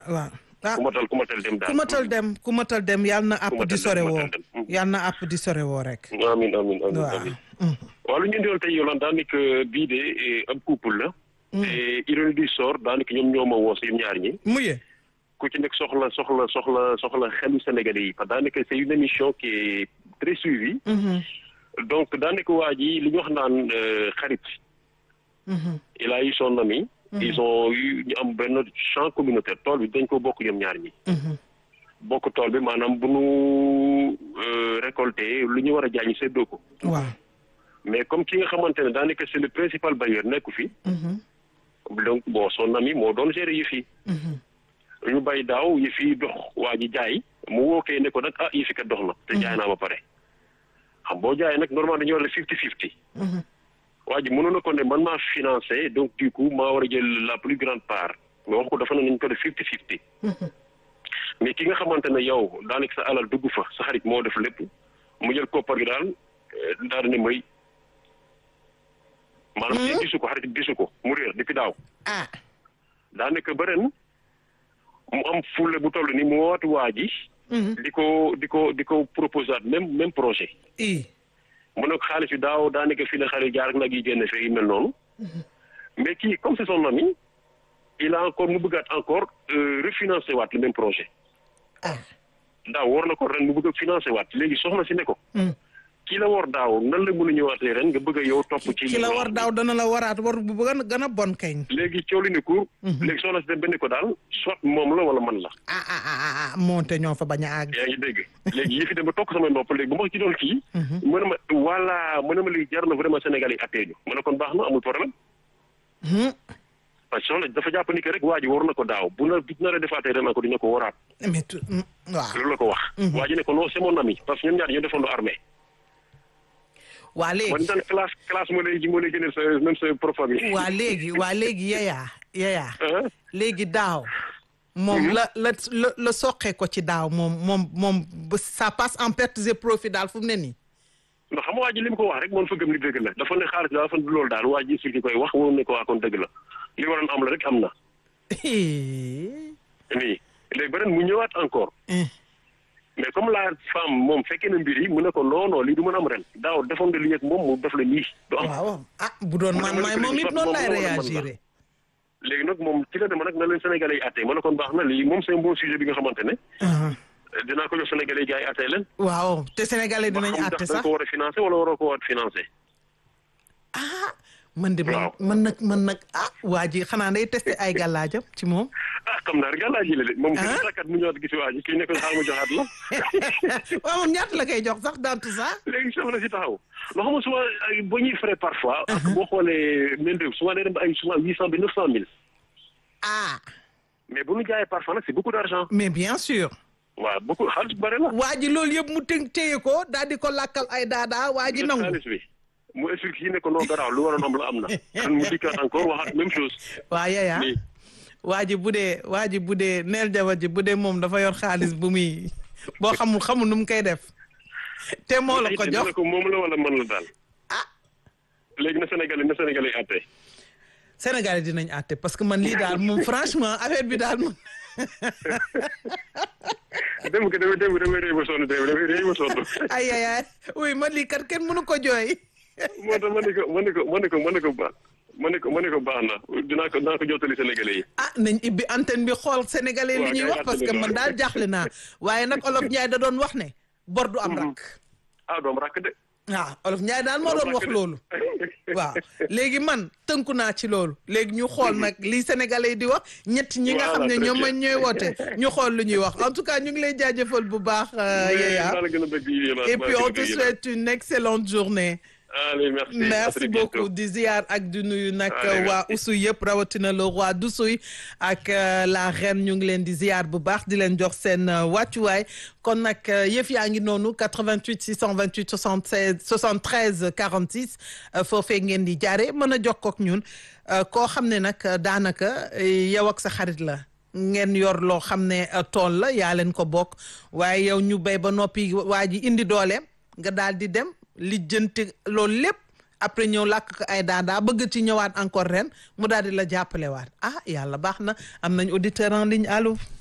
waaw ah ku matal ku matal dem daal ku matal dem ku matal dem yàlla na àpp matal di dem, sore ku woo matal dem. Mhm. yàlla na àpp di sore woo rek amin amin amin waaw amin Mhm. waaw lu ñu indiwoon tey Yolande daanaka bii de eh, ab couple la et ironie du sort daanaka ñoom ñoo ma woo si ñaar ñi muye ku ci nekk soxla soxla soxla soxla xelu Sénégalais yi parce que daanaka c'est une émission qui est très suivie Mhm. donc daanaka waa ji li ñu wax naan euh, xarit Mhm. il a eu son ami ils ont eu ñu am benn champ communautaire tool bi dañ ko bokk ñoom ñaar ñi Mhm. bokk tool bi maanaam bu nu euh, récolté lu ñu war a jaay ñu séddoo ko waaw mais comme ki nga xamante ne daanaka c'est le principal bailleur nekku fi Mhm. donc bon son ami moo doon gérer yëf yi Mhm. ñu bay daaw yëf yi dox waa ji jaay mu wookee ne ko nag ah yëf yi kat dox na te jaay naa ba pare xam boo jaayee nag normalement dañoo war a fifty fifty Mhm. waa ji mënoon na ko ne man maa financé donc du coup maa war a jël la plus grande part mais wax ko dafa ne nañ ko def fifty fifty mais ki nga xamante ne yow daanaka sa alal dugg fa sa xarit moo def lépp mu jël koppar gi daal eh, daal di ne may maanaam kii gisu ko xarit bi gisu ko mu réer depuis daaw ah daanaka ba ren mu am fulle bu toll ni mu wootu waa ji Mhm. di ko di ko di ko proposé même même projet i mu ne ko xaalis bi daaw daanaka fii la xale jaar ak nag yi génn fee yu mel noonu mais kii comme c'est son ami il a encore mu bëggaat encore euh, refinancer waat le même projet ah daaw war na ko ren mu bëgg a financer waat léegi soxna si ne ko Mhm. kii la war daaw nan la mën a ñëwaatee ren nga bëgg a yow topp ci ki la war daaw dana la waraat war bu gën a gën a bon kañ léegi coow li ne ko léegi soxna si dem ba ne ko daal soit moom la wala man la ah ah ah ah ah moonte ñoo fa bañ a àgg yaa ngi dégg léegi yëfi dem ba tokk samay nopp léegi bu ma ci doon kii mu ne ma voilà mu ne ma léegi jar na vraiment Sénégal yi attee ñu mu ne kon baax na amul problème Mhm. parce que soxna dafa jàpp ni que rek waa ji war na ko daaw bu na bu nar a defaatee ren ko dina ko waraat mais tu- mm, waaw loolu la ko wax waa ji ne ko non c'est mon ami parce que ñoom ñaar ñoo defandoo armée waa man léegi daan classe classe moo lay moo lay génneel sa même sa propre famille waa léegi waa léegi yayaa yayaa ah léegi daaw moom la la la la soqee ko ci daaw moom moom moom ba ça passe en pertes et profit daal fu mu ne nii ndax xam nga waa ji li mu ko wax rek moom fa gëm ni dëgg la dafa ne xaalis daal dafa ne loolu daal waa ji expliqué koy wax woon ne ko waa kon dëgg la li waroon am la rek am na nii léegi beneen mu ñëwaat encore mais comme la femme moom fekkee na mbir yi mu ne ko non non lii du mën a am ren daaw defoon nga lii ak moom mu def la lii du am waaw ah bu doon man maay moom it noonu lay réagir léegi nag moom ci la dema nag na leen Sénégalais yi àttee ma ne kon baax na lii moom c'est un bon sujet bi nga xamante ne dinaa ko jox Sénégalais yi gars yi àttee leen waaw te sénégalais ba dinañ xam àtte ndax da sax ko war a financé wala waroo ko war a financé ah man de man Waaw. man nag man nag ah waa ji xanaa day testé ay gàllaajam ci moom ah xam naa rek yàllaa ji la de moom Ah. kii takkat mu ñëwaat gis waa ji kii ne ko xaar ma joxaat la waaw moom ñaata la koy jox sax dans tout ça léegi soxna si taxaw loo xam nga suma ay ba ñuy frais parfois ak boo xoolee main d'œuvre souvent day dem ba ay souvent huit cent ba neuf cent mille ah mais bu ñu jaayee parfois nag c'est beaucoup d'argent mais bien sûr waaw beaucoup xaalis bu bëri la waa ji loolu yëpp mu té téye ko daal di ko làkkal ay daadaa waa ji jël nangu xaalis bi mu expliqué yi ne ko non garaaw lu waroon am la am na kan mu dikkaat encore waxaat même chose waa yaya nii waa ji bu dee waa ji bu dee neel jabar ji bu dee moom dafa yor xaalis bu muy boo xamul xamul nu mu koy def te moo la ko ne jox ko moom la wala man la daal ah léegi na Sénégalais na Sénégalais yi àtte Sénégalais dinañ àtte parce que man lii daal moom franchement affaire bi daal moom dem ko damay dem damay réew ba sonn dem damay réew ba sonn ay ay ay oui man lii kat kenn mënu ko jooy moo tax ma ne ko ma ne ko ma ne ko ma ne ko baax ma ne ko ma ne ko baax na dinaa ko dinaa ko jottali Sénégalais yi ah nañ ibbi antenne bi xool sénégalais li Waaw, ñuy kay wax parce que àtte bi man daal jaaxle naa waaye nag olof Njaay da doon wax ne bor du am rakk ah doom rakk de waaw olof Njaay daal moo doon wax loolu waaw léegi man tënku naa ci loolu léegi ñu xool nag li sénégalais yi di wax ñett ñi nga xam ne Voilà, ñoom très ma ñooy woote ñu xool lu ñuy wax en tout cas ñu ngi lay jaajëfal bu baax Yaya maa la gën a bëgg yéen et puis on te souhaite une excellente journée allez merci à merci très bientôt. beaucoup di ziar ak di nuyu nag Allez, waa merci. Oussouye yëpp rawatina le roi d'Oussouye ak euh, la reine ñu ngi leen di ziar bu baax di leen jox seen euh, wàccuwaay kon nag euh, yëf yaa ngi noonu 88 628 76 73 46 euh, foofee ngeen di jaare mën a jokkoo ak ñun euh, koo xam ne nag euh, daanaka euh, yow ak sa xarit la ngeen yor loo xam ne euh, tool la yaa leen ko bokk waaye yow ñu béy ba noppi waa ji indi dooleem nga daal di dem lijjanti loolu lépp après ñëw làkk ko ay daadaa bëgg ci ñëwaat encore ren mu daal di la jàppale waat ah yàlla baax na am nañ auditeur en ligne allo